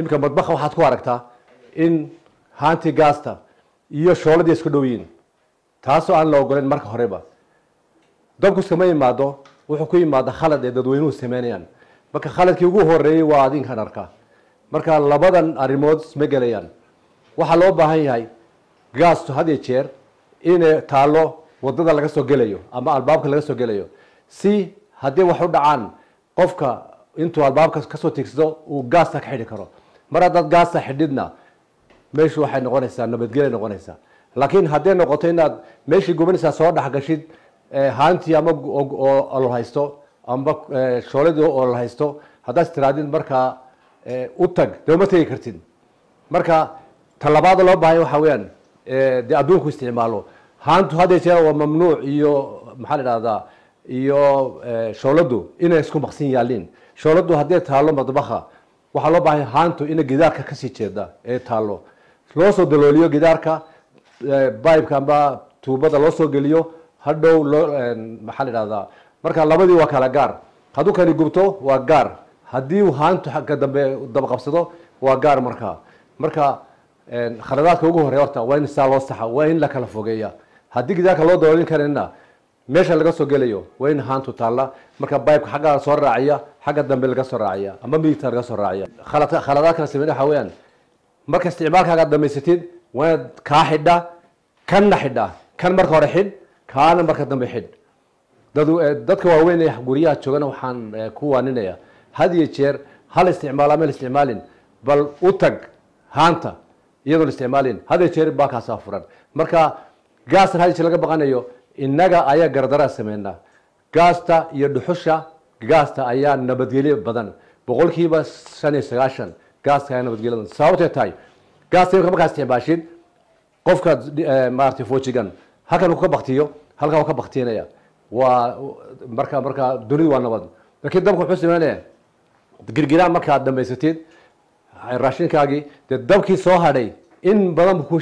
imika madbaha waxaad ku aragtaa in haantii gaasta iyo shooladii isku dhow yihiin taasoo aan la ogoleyn marka horeba dabku iskama yimaado wuxuu ku yimaada khalad ee dadweynuhu sameynayaan marka khaladkii ugu horeeyey waa adinkan arka marka labadan arrimood isma gelayaan waxaa loo baahan yahay gaastu had iyo jeer inay taalo wadada laga soo gelayo ama albaabka laga soo gelayo si haddii wax u dhacaan qofka intuu albaabka kasoo tigsado uu gaasta ka xidhi karo mar haddaad gaasta xidhidna meeshu waxay noqonaysaa nabadgelya noqonaysaa laakiin hadday noqoto inaad meeshii gubanaysaa soo dhexgashid haantii ama oo la haysto amba shooladii oo la haysto haddaad tiraadid markaa u tag dee uma tegi kartid marka talabaada loo baahanya waxa weeyaan dee adduunku isticmaalo haantu hadday jeer waa mamnuuc iyo maxaa la idhahdaa iyo shooladu inay isku maqsin yaaliin shooladu haddii taalo madbaha waxaa loo baahanya haantu inay gidaarka kasii jeeda ee taalo loo soo dalooliyo gidaarka bibeka amba tuubada loo soo geliyo hadhow loo maxaa la idhahdaa marka labadii waa kala gaar hadduu kani gubto waa gaar haddii uu haantu ka dambe daba qabsado waa gaar markaa marka khaladaadka ugu horey horta waa in saa loo saxa waa in la kala fogeeya haddii gidaarka loo daloolin karina meesha laga soo gelayo waa in haantu taalla marka bibeka xagga soo raaciya xagga dambe laga soo raaciya ama midigta laga soo raaciya khaladaad kala sameyn waxa weeyaan marka isticmaalkaaga damaysatid waa inaad kaa xidha kanna xidha kan marka hore xidh kaana marka dambe xidh dadka waaweyn ee guryaha joogana waxaan ku waaninaya had iyo jeer hal isticmaal ama isticmaalin bal u tag haanta iyadoon isticmaalin had iyo jeer baakaasaa furan marka gaastan had iyo jeer laga baqanayo innaga ayaa gardaraa sameynaa gaasta iyo dhuxusha gaasta ayaa nabadgelyo badan boqolkiiba shan iyo sagaashan gaaska ayaa nabadgelyo badan sababtay tahay gaasta imika markaa isticmaashid qofka maaragtay foojigan halkan uu ka baktiyo halkan uu ka baktiinaya waa marka marka dunidu waa nabad laakiin dabka wuxuu sameynaya girgiraan markaad dhamaysatid raashinkaagii dee dabkii soo hadhay in badan buu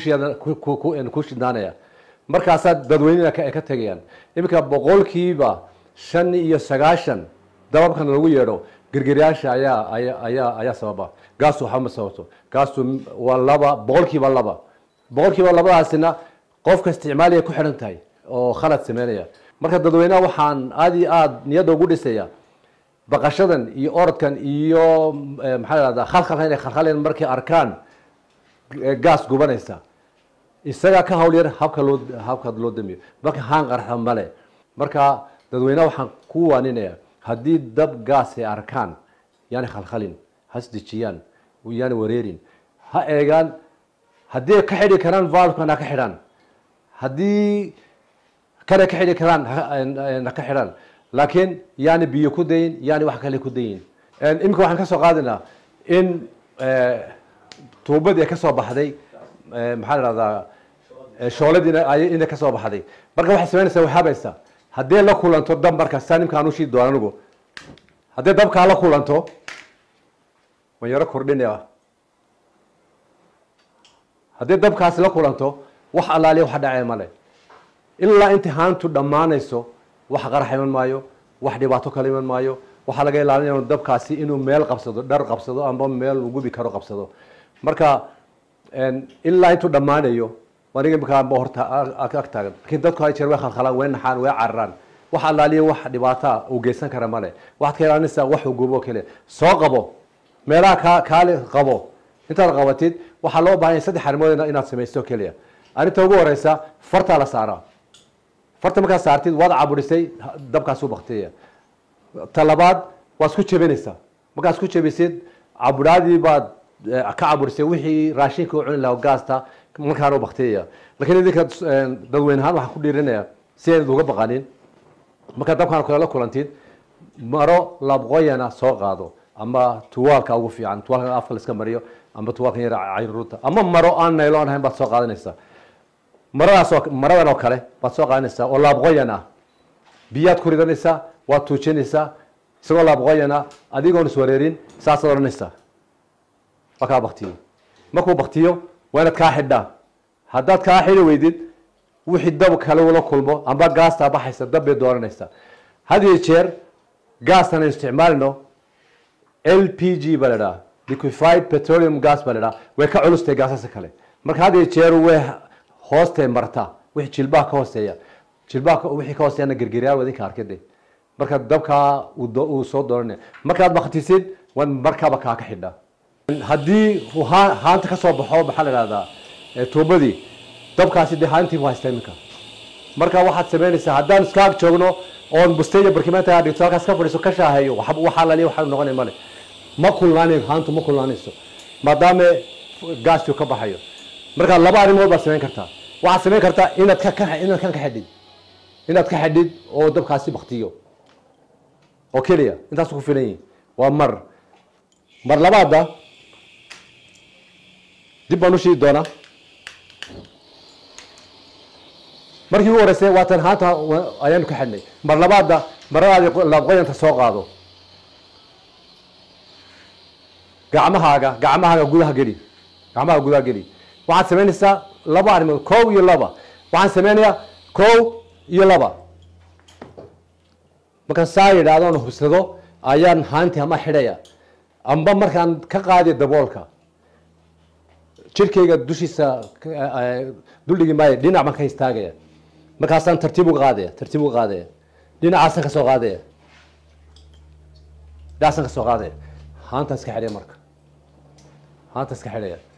ku shidnaanaya markaasaa dadweynena ay ka tegayaan iminka boqolkiiba shan iyo sagaashan dababkan lagu yeedho girgiryaasha ayaa ayaa ayaa sababa gaastu waxba ma sababto gaastu waa laba boqolkiiba laba boqolkiiba labadaasina qofka isticmaaliya ku xidhan tahay oo khalad sameynaya marka dadweynaha waxaan aada iyo aada niyadda ugu dhisaya baqashadan iyo orodkan iyo maxaa la hahdaa khalkhalka inay khalkhaleen markay arkaan gaas gubanaysa isagaa ka hawl yar habka loo habka loo damiyo marka haan qarxa male marka dadweynaha waxaan ku waaninaya haddii dab gaas ay arkaan yaani khalkhalin hasdejiyaan yaani wareerin ha eegaan haddii ka xidhi karaan valvkan ha ka xidhaan haddii kana ka xidhi karaan ha ka xidhaan laakiin yaani biyo ku dayin yaani wax kale ku dayin iminka waxaan ka soo qaadinaa in tuubadii ka soo baxday maxaa la dhahdaa shooladiina inay ka soo baxday marka waxay samaynaysaa way habaysaa haddii la kulanto dab marka saa nimka aan ushii doon anigu haddii dabkaa la kulanto waan yaro kordhinaya haddii dabkaasi la kulanto wax allaaliya wax dhacee male ilaa inta haantu dhammaanayso wax qarax iman maayo wax dhibaato kale iman maayo waxaa laga ilaalinaya dabkaasi inuu meel qabsado dhar qabsado amba meel uu gubi karo qabsado marka ilaa intuu dhammaanayo aniga imikaanba horta ag taagan lakiin dadku hay jeer way khalkhalaan way naxaan way cararaan wax allaaliya wax dhibaataa uu geysan kara male waxaad ka ilaalinaysaa wax uu gubo kale soo qabo meelaha kaa kaali qabo intaad qabatid waxaa loo baahanya saddex arrimood inaad samaysto keliya arrinta ugu horeysa fartaa la saaraa farta markaad saartid waad caburisay dabkaasuu baktiyaya ta labaad waad isku jebinaysaa markaad isku jebisid caburaadii baad ka caburisay wixii raashinka u cuni lahaa gaasta markaana u baktiyaya lakiin idinka dadweyne ahaan waxaan ku dhiirinaya si aynad uga baqanin markaad dabkaan kale la kulantid maro labqoyana soo qaado ama tuwaalka ugu fiican tuwaalka afka la iska mariyo ama tuwaalkan yar cayruurta ama maro aan nayloon ahayn baad soo qaadanaysaa maradaas oo maradan oo kale baad soo qaadanaysaa oo laabqoyan ah biyaad ku ridanaysaa waad tuujinaysaa isagoo laabqoyan ah adigoon iswareerin saasaad odhanaysaa waa kaa baktiyo markuu baktiyo waa inaad kaa xidhaa haddaad kaa xidhi weydid wixii dab kale ula kulmo amba gaastaa baxaysa dab bay dooranaysaa had iyo jeer gaastan aynu isticmaalino l p g baa la idhaha liquified petroleum gas baa la idhaha way ka culustay gaasasa kale marka had iyo jeer way hoostay marta wixii jilbaha ka hooseeya jilbaha wixii ka hooseeyana gergeryaal wadinka arkade marka dabkaa uu soo dooranaya markaad baktisid waa markaaba kaa ka xidha haddii uu haa- haanta ka soo baxo maxaa la ihahdaa tuubadii dabkaasi dee haantii bu haysta iminka marka waxaad samaynaysaa haddaan iska ag joogno oon busteya barkimaanta dhigto halkaas ka fadhiiso ka shaaheeyo waxba waxaa laliya waxaa noqonay male ma kulnaanayo haantu ma kulnaanayso maadaama gaasku ka baxayo marka laba arrimood baad samayn kartaa waxaad samayn kartaa inaad ka ka inaad kan ka xidhid inaad ka xidhid oo dabkaasi baktiyo oo keliya intaas ku filan yihin waa mar mar labaada dib baan u shiidi doonaa markii ugu horeysay waatan haanta ayaanu ka xidhnay mar labaada maradaadi laabqoyanta soo qaado gacmahaaga gacmahaaga gudaha geli gacmaha gudaha geli waxaad samaynaysaa laba arrimood kow iyo laba waxaan samaynayaa kow iyo laba markaan saa yidhaahdoon hubsado ayaan haanti ama xidhaya amba markaan ka qaadiyo daboolka jirkayga dushiisa duldhigi maayo dhinac baan ka istaagaya markaasaan tartiib uga qaadaya tartiib uga qaadaya dhinacaasaan ka soo qaadaya dhinacaasaan ka soo qaadaya haantaan iska xidhaya marka haantaan iska xidhaya